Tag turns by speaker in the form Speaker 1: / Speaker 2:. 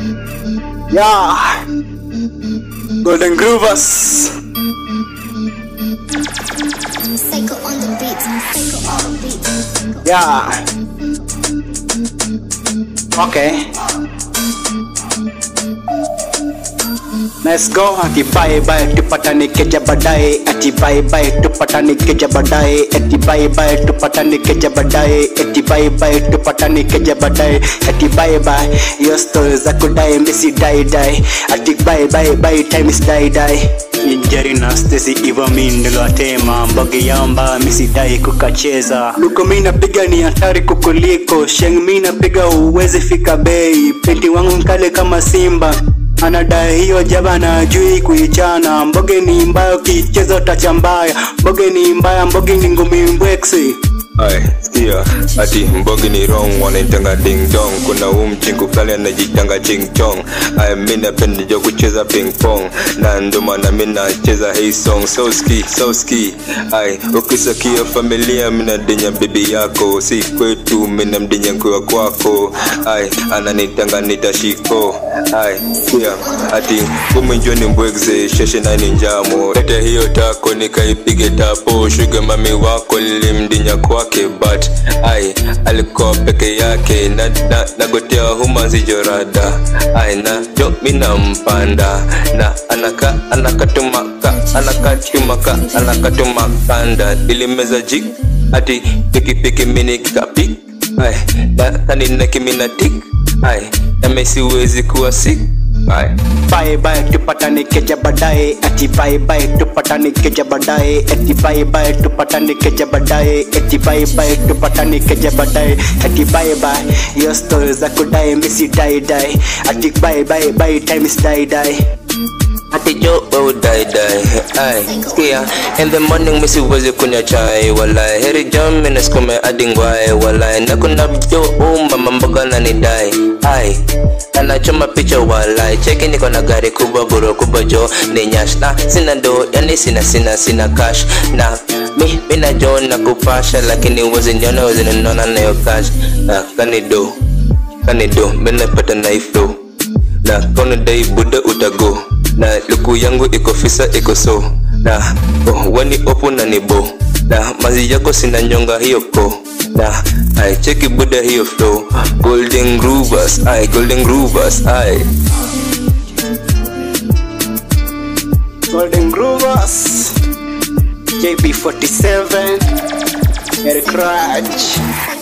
Speaker 1: Yeah. Golden Groovers.
Speaker 2: Psycho on the beat. Psycho on the beat.
Speaker 1: Yeah. Okay. Let's go ati bye bye tupatane keja baadaye ati bye bye tupatane keja baadaye ati bye bye tupatane keja baadaye ati bye bye tupatane keja baadaye ati bye bye your stories za kudai misi die die ati bye bye bye time is die die injari na stesi iva mindelo atema mbogi yamba misidai kukacheza luko mi napiga ni hatari kukuliko sheng mi napiga uwezi fika bei peti wangu mkale kama simba anadai hiyo jaba na ajui kuichana mboge ni mbaya ukicheza utacha mbaya mboge ni mbaya mboge ni ngumi mbweksi
Speaker 3: Ay, sikia ati mbogi ni wrong wanaitanga ding dong kuna huu mchingu fulani anajitanga ching chong ay mi napenda jo kucheza ping pong na ndo maana mi nacheza hii song so ski so ski ay ukisakia familia mi nadinya bibi yako si kwetu mi namdinya nkuwa kwako ay ananitanga nitashiko ay sikia ati kuminjwa ni mbwegze sheshe nani njamo lete hiyo tako nikaipige tapo shuga mami wako lilimdinya kwake but ai alikuwa peke yake na, na, nagotea humanzi jorada ai na jo mina mpanda na anaka anakatumaka anakatumaka anakatumakanda ilimeza jik ati pikipiki mini kikapik ai na kaninaki mina tik ai namesiwezi kuwa sik ai
Speaker 1: bye bye tupatane keja baadaye ati bye bye tupatane keja baadaye ati bye bye tupatane keja baadaye ati bye bye tupatane keja baadaye ati bye bye your stories za kudai misi die die ati bye bye bye time is die die
Speaker 3: ati jo wewe die die ai sikia in the morning misi uweze kunywa chai walai heri jam mina skume adingwai walai na kuna jo umba mamboga na nidai ai anachoma picha walai cheki niko na gari kubwa buro kubwa jo ni nyash na sina ndo yani sina sina sina cash na mi mina jo na kupasha lakini uwezi niona uwezi ninona nayo cash na kanido kanido mina pata na iflow na kona dai buda utago na luku yangu iko fisa iko so na oh, wani opo na nibo na mazi yako sina nyonga hiyo ko na ai cheki buda hiyo flow golden groovers ai golden groovers ai
Speaker 1: Golden Groovers JP47 Eric Raj